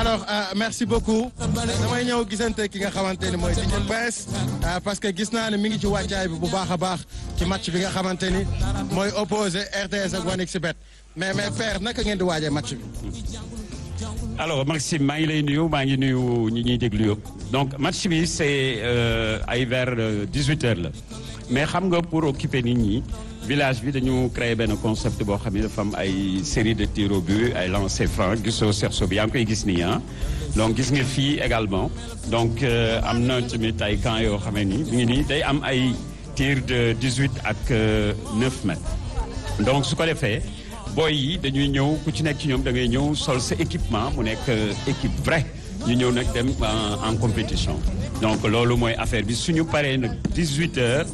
alors merci beaucoup damay ñëw gisante ki nga xamante ni mooy DJ Prince parce que gis naa ne mi ngi ci wàccaay bi bu baax a baax ci match bi nga xamante ni mooy opposé RTS ak 1xBet mais mais père naka ngeen di waajee match bi. alors Maxime maa ngi lay nuyu maa ngi nuyu ñi ñuy déglu yëpp donc match bi c'est ay vers 18 heures la mais xam nga pour occuper nit ñi village bi dañu créé benn concept boo xam ne dafa am ay série de tirs au but ay lancers francs gisoo cerceau bi yaa ngi koy gis nii ah donc gis nga fii également donc am na tamit ay camps yoo xam ne ni mu ngi nii day am ay tirs de 18 ak 9 mètres donc su ko defee boy yi dañuy ñëw ku ci nekk ci ñoom da ngay ñëw sol sa équipement mu nekk équipe vrai ñu ñëw nag dem en compétition donc loolu mooy affaire bi suñu paree nag 18 heures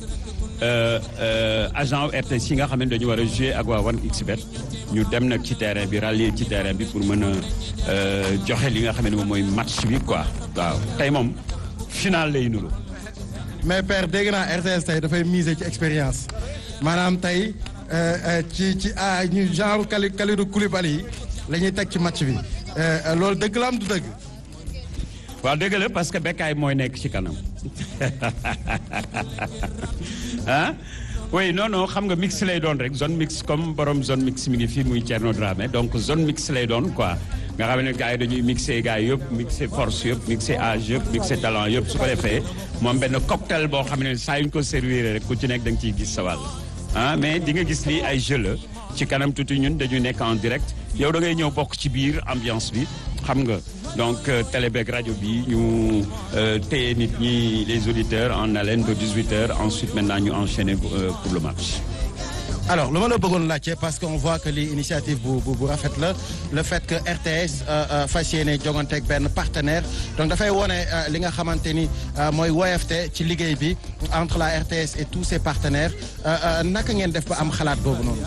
agent RTS yi nga xam ne dañu war a jouer ak waa 1xBet ñu dem nag ci terrain bi rallier ci terrain bi pour mën a joxe li nga xam ne moom mooy match bi quoi waaw tey moom final lay nuru mais père dégg naa RTS tey dafay miser ci expérience maanaam tey ci ci ah ñu genre Kali Kalidou Koulibaly yi la ñuy teg ci match bi loolu dëgg la am du dëgg. waaw dëgg la parce que Bekkaay mooy nekk ci kanam ah oui non non xam nga mix lay doon rek zone mix comme borom zone mix mi ngi fii muy Thierno Dramé donc zone mix lay doon quoi nga xam ne gars yi dañuy mixé gars yëpp mixé force yëpp mixé âge yëpp mixé talent yëpp su ko defee moom benn cocktail boo xam ne saa yu ñu ko servir rek ku ci nekk da nga ciy gis sa wàll ah mais di nga gis ni ay jeu la ci kanam tuuti ñun dañu nekk en direct yow da ngay ñëw bokk ci biir ambiance bi xam nga donc télé beeg rajo bi ñu téye nit ñi les auditeurs en haleine ba 18 heures ensuite maintenant ñu enchaîner pour le match. alors lu ma la bëggoon laajte parce que on voit que li initiative bu bu bu rafet la le fait que RTS fas yéene joganteeg benn partenaire donc dafay wone li nga xamante ni mooy woyafte ci liggéey bi entre la RTS et tous ses partenaires naka ngeen def ba am xalaat boobu noonu.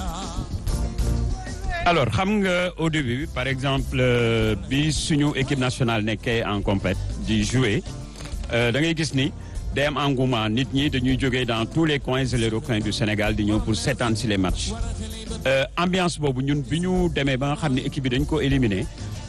alors xam nga au début par exemple bi suñu équipe nationale nekkee en compét di jouer da ngay gis ni day am engouement nit ñi dañuy jógee dans tous les coins et les recoins du Sénégal di ñëw pour seetaan si les matchs ambiance boobu ñun bi ñu demee ba nga xam ne équipe bi dañ ko éliminer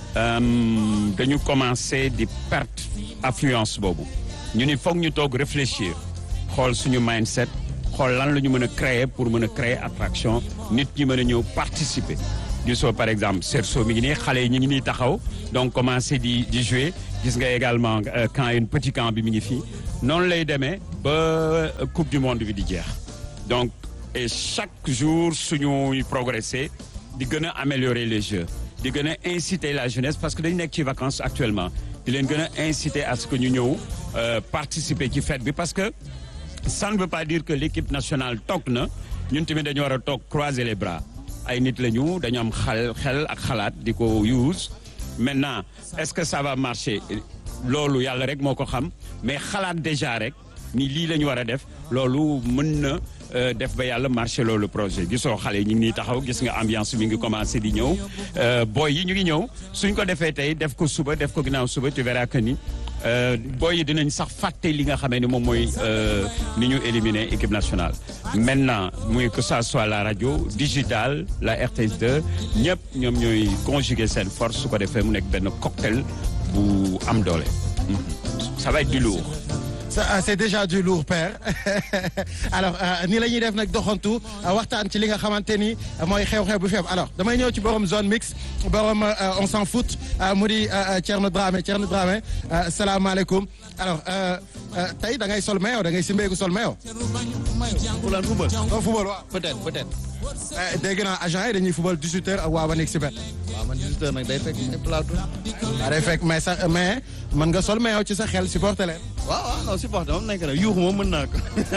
dañu commencé di perte affluence boobu ñu ni foog ñu toog réfléchir xool suñu mindset xool lan la ñu mën a créer pour mën a créer attraction nit ñi mën a ñëw participer gisoo par exemple cerceau mi ngi nii xale yi ñu ngi nii taxaw donc commencé di di jouer gis nga également camp une petit camp bi mi ngi fii noonu lay demee ba coupe du monde bi di jeex donc et chaque jour suñu progresser di gën a améliorer les jeux di gën a inciter la jeunesse parce que dañu nekk ci vacances actuellement di leen gën a inciter à ce que ñu ñëw participer ci fête bi parce que ça ne veut pas dire que l'équipe nationale toog na ñun tamit dañu war a toog croiser les bras ay nit la ñu dañu am xel xel ak xalaat di ko use maintenant est-ce que ça va marcher loolu yàlla rek moo ko xam mais xalaat déjà rek ni lii la ñu war a def loolu mën na def ba yàlla marché loolu projet gisoo xale yi ñu ngi nii taxaw gis nga ambiance mi ngi commencé di ñëw boy yi ñu ngi ñëw suñ ko defee tey def ko suba def ko ginnaaw suba tu verras que ni boy yi dinañ sax fàtte li nga xamee ni moom mooy ni ñu éliminer équipe nationale maintenant muy que ça soit la radio digitale la RTS2 ñëpp ñoom ñooy conjuguer seen force su ko defee mu nekk benn cocktail bu am doole ça va être du lourd c'est déjà du lourd père alors nii la ñuy def nag doxantu waxtaan ci li nga xamante ni mooy xew-xew bu feeb alors damay ñëw ci borom zone mix borom on s'en fout mu di Thierno Dramé Thierno Dramé salaamaaleykum alors tey da ngay sol maillot da ngay simbeeku sol maillot. fulaan football. doo football waaw. peut-être peut-être. dégg naa agent yi dañuy football 18h ak waa 1xBet. waaw man 18h nag day fekk ay plateau. waaw day fekk mais sax mais mën nga sol maillot ci sa xel supporter leen. waaw waaw non supporter moom nekk na yuuxu moom mën naa ko.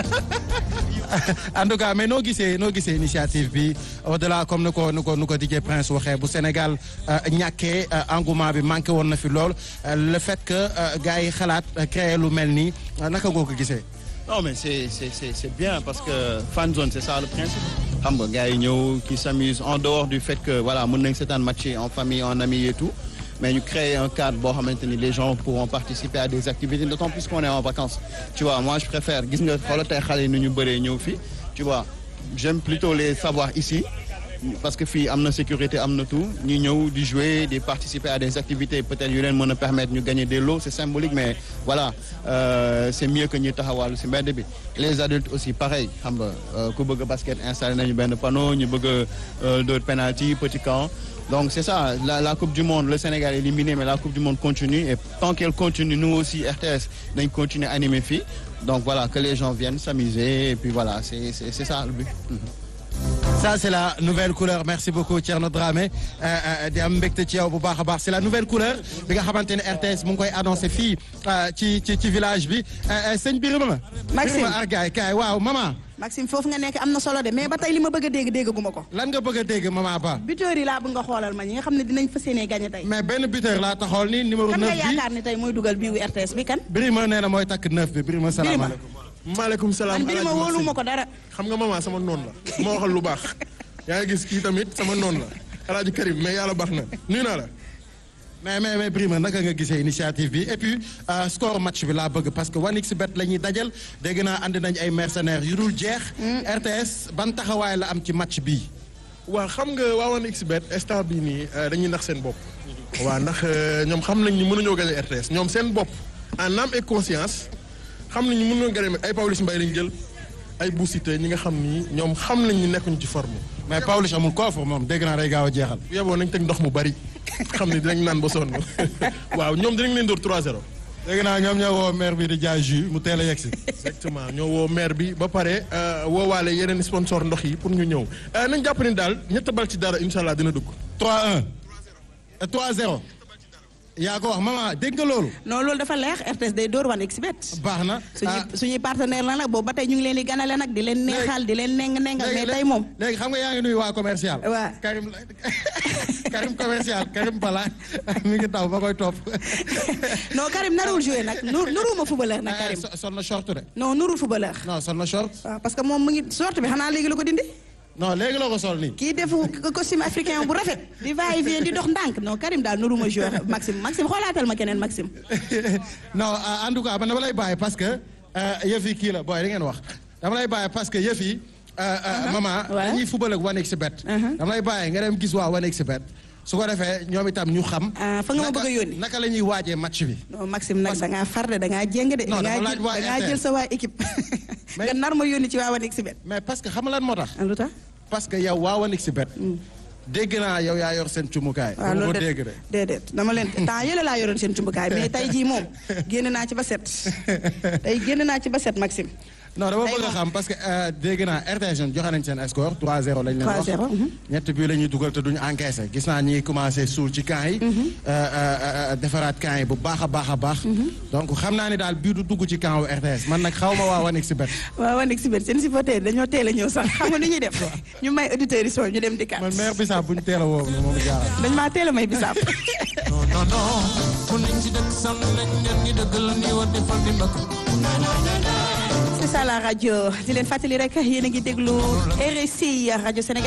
en tout cas mais noo gisee noo gisee initiative bi au delà comme nu ko nu ko nu ko DJ Prince waxee bu Sénégal ñàkkee engouement bi manqué woon na fi lool le fait que gars yi xalaat créer lu mel nii naka ngoo ko gisee. non mais c'est c'est c'est c'est bien parce que fan zone c'est ça le principe. xam nga gars yi ñëw qui s'amusent en dehors du fait que voilà mën nañ seetaan match en famille en amis et tout. mais ñu créer un cadre boo xamante ni les gens pourront participer à des activités d'autant plus qu'on est en vacances tu vois moi je préfère gis nga xoolal tey xale yi nu ñu bëree ñëw fii tu vois j'aime plutôt les savoir ici parce que fii am na sécurité am na tout ñu ñëw di jouer di participer à des activités peut-être yu leen mën a permettre ñu gagner des lots c'est symbolique mais voilà euh, c'est mieux que ñu taxawaalu ci mbedd bi les adultes aussi pareil xam nga euh, ku bëgg basket installé nañu benn panneau ñu bëgg a dóor penalty petit camp donc c'est ça la, la coupe du monde le Sénégal est éliminé mais la coupe du monde continue et tant qu'elle continue nous aussi RTS dañ continuer animer fii donc voilà que les gens viennent s'amuser et puis voilà c'est c'est c'est ça le but ça c'est la nouvelle couleur merci beaucoup Thierno Dramé di am mbégte ci yow bu baax a baax c'est la nouvelle couleur bi nga xamante ne RTS mu ngi koy annoncé fii ci ci ci village bi sëñ Birima. Maxime Birima Argaay kaay waaw maman. Maxime foofu nga nekk am na solo de mais ba tey li ma bëgg a dégg déggaguma ko. lan nga bëgg a dégg maman Ba. buteur yi laa bëgg nga xoolal ma ñi nga xam ne dinañ fas yéenee gagné tey. mais benn buteur laa taxawal ni numéro 9 kan nga bi yaakaar ne tey mooy dugal bii wu RTS bi kan. Birima nee na mooy takk 9 bi Birima salaamaaleykum. maaleykum salaam man Birima Alaaji wóolu ma Maxime. ko dara. xam nga maman sama noonu la ma waxal lu baax yaa ngi gis kii tamit sama noonu la Alaaji Karim mais yàlla baax na nuyu naa la. mais mais mais Birima naka nga gisee initiative bi et puis euh, score match bi laa bëgg parce que 1xBet la ñuy dajal dégg naa andi nañ ay mercenaires yu dul jeex. RTS ban taxawaay la am ci match bii. waaw xam nga waa 1xBet instant bii nii euh, dañuy nax seen bopp. waaw ndax euh, ñoom xam nañ ni mënuñoo gagner RTS ñoom seen bopp en âme et conscience xam nañ ni mënuñoo gagner ay Pawlish Mbaye lañ jël ay Boussité ñi nga xam ni ñoom xam nañ ni nekkuñu ci forme. mais Pawlish amul coffre moom dégg naa day gaaw a jeexal. bu yeboo nañ teg ndox mu bari xam ni dinañ naan ba sonn waaw ñoom dinañ leen dóor 3-0. dégg naa ñoom ñoo woo maire bi di jaay jus mu teel a yegsi. exactement ñoo woo maire bi ba pare woowaale yeneen sponsor ndox yi pour ñu ñëw nañ jàpp ni daal ñett bal ci dara incha allah dina dugg. 3-1 et 3-0 yaa ko wax maman dégg nga loolu. non loolu dafa leex RTS day door 1xBet. baax na. suñuy suñuy partenaire la nag boobu ba tey ñu ngi leen di ganale nag di leen neexal di leen neng nengal mais tey moom. léegi xam nga yaa ngi nuyu waa commercial. waaw Karim Karim commercial Karim Bala mi ngi taw ba koy topp. non Karim narul joué nag nu nuruma footballeur nag Karim. so- sol na short de. non nurul footballeur. non sol na short. waaw parce que moom mu ngi sorte bi xanaa léegi la ko dindi. non léegi la ko sol nii. kii defu costume africain bu rafet di va et vient di dox ndànk non Karim daal nuruma joué Maxime Maxime xoolaatal ma keneen Maxime. non en tout cas man dama lay bàyyi parce que yëf yi kii la booy da ngeen wax dama lay bàyyi parce que yëf yi. maman ouais. dañuy fubal ak 1xBet. dama lay bàyyi nga dem gis waa 1xBet su ko defee ñoom itam ñu xam. Ah, fa nga ma naka- bëgg a yónni. naka la ñuy waajee match bi. non Maxime nag da ngaa far de da ngaa jéng de. Non, da dafa ngaa laaj jël waa da ngaa RTS. jël sa waa équipe. Mais- nga nar ma yónni ci waa 1xBet. mais parce que xam nga lan moo tax. ah lu tax. parce que yow waa 1xBet. dégg naa yow yaa yor seen cumukaay. waaw dama ko loolu dégg de de. déedéet dama leen temps yële laa yoroon seen cumbukaay mais tey jii moom génn naa ci ba set tey génn naa ci ba set Maxime. non dama Tey bëgg a moom. xam parce que euh, dégg naa RTS ñoom joxe nañ seen score 3-0 lañ leen wax 3-0, mhm. ñett bii la ñuy dugal te duñu encaissé gis naa ñi ngi commencé suul ci camp yi. euh, euh, euh, defaraat camp yi bu baax a baax a baax. donc xam naa ni daal bii du dugg ci camp wu RTS man nag xaw ma waa 1xBet. waaw 1xBet seen supporter dañoo teel a ñëw sax xam nga ni ñuy def ñu may auditeurs yi soo ñu dem dikkaat man maire Bissap bu ñu teel a woo moom jaaxal. dañ maa teel a may bisaab. non non non ku nekk ci dëkk sam rek ñen ñi dëgg la ni war di fal di mbëkk c'est ça la rajo di leen fàttali rek yéen a ngi déglu RSI rajo Sénégal.